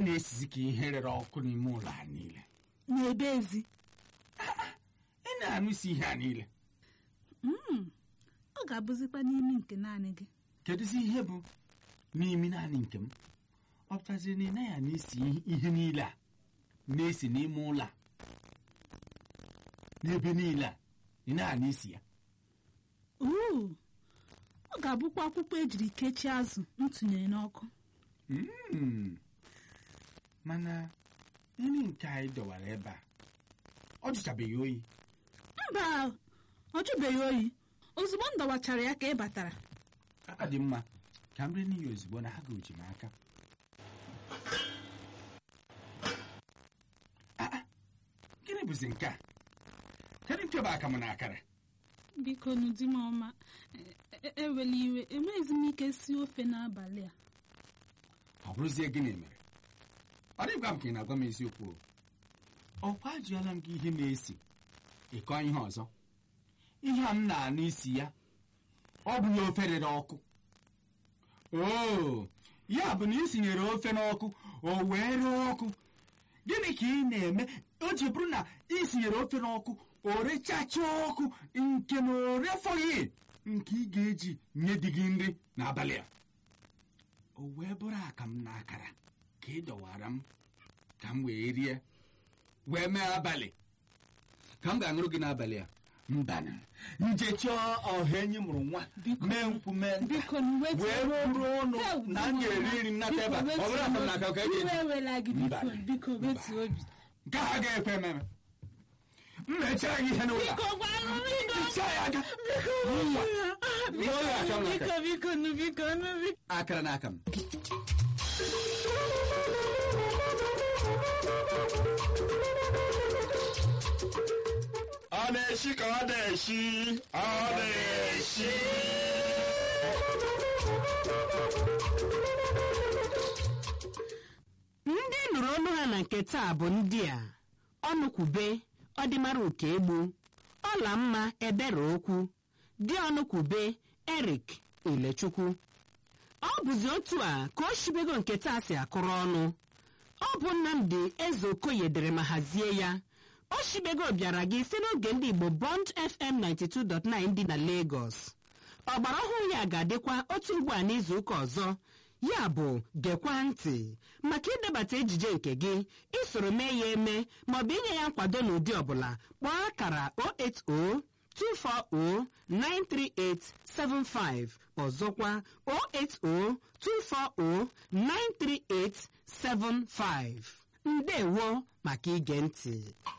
na-esizi ka ihe rere ọkụ n'ime ụlọ a niile n'ebe ezi ị na-anụ isi ihe a niile Mm, ọ ga-abụzikwa n'imi nke naanị gị kedụzi ihe bụ n'imi naanị nke m ọ pụtaziri na ị naghị anụ isi ihe niile a na-esi n'ime ụlọ a n'ebe niile a ị na-anụ isi ya uu ọ ga-abụkwa akwụkwọ ejiri kechie azụ m tụnyere n'ọkụ Mm. mana nri nke anyị dọwara ebe a ọ jụchabeghị oyi mba ọ jụbeghị oyi ozugbo m dọwachara ya ka ị batara aka dị mma ka m ree n'iyi ozugbo na ha ga-oji m aka Ah, ah, gịnị bụzi nke a kedụ nke bụ akamụ na akara biko n'ụdị m ọma e- e- ewela iwe enweghịzi m ike sie ofe n'abalị a ọ bụrụzie gịnị mere ọ dịkwa m ka ị na-agwa m eziokwu o. ọkwa ajụọla m gị ihe na-esi ịkọ ihe ọzọ ihe a m na-anụ isi ya ọ bụ ya ofe rere ọkụ oo ya bụ na ị sinyere ofe n'ọkụ o wee ree ọkụ gịnị ka ị na-eme o ji bụrụ na ị sinyere ofe n'ọkụ o rechacha ọkụ nke na o refọghị nke ị ga-eji nye di gị nri n'abalị a o wee bụrụ akam na akara ka ị dọwara m ka m wee rie wee mee abalị ka m ga-aṅụrụ gị n'abalị a mbana nje chọọ ọha enyi mụrụ nwa mee nkwụ mee nta biko na wee bụrụ ụnụ na m ga-eri nri m nata ebe a ọ bụrụ akam na aka ka eji iwe ewela gị Mba. biko biko wetu obi nke a ga-ekwe ememe m mechara gị ihe n'ụlọ a. biko gwanụ biko Hichaa ya aka biko Ṅụọ ya aka m n'aka. biko biko nụ biko nụ biko akara n'aka m ọ na-eshi ka ọ na-eshi ọ na-eshi ndị nụrụ olu ha na nke taa bụ ndị a ọnụkwube ọdịmara uke egbu ọla mma ebere okwu dị ọnụkwube erik ilechukwu ọ bụzi otu a ka o shibego nke taa si akụrụ ọnụ ọ bụ nnamdi eze okoye dere ma hazie ya o shibego bịara gị si n'oge ndị igbo bond fm 92.9 dị na lagos ọgbara ọhụrụ ya ga-adịkwa otu ugbu a n'izuụka ọzọ ya bụ gekwa ntị maka idebata ejije nke gị isoro mee ya eme maọbụ inye ya nkwado n'ụdị ọbụla kpọọ akara 080 240-93875 ọzọkwa 080-240-93875 ndewo maka ige ntị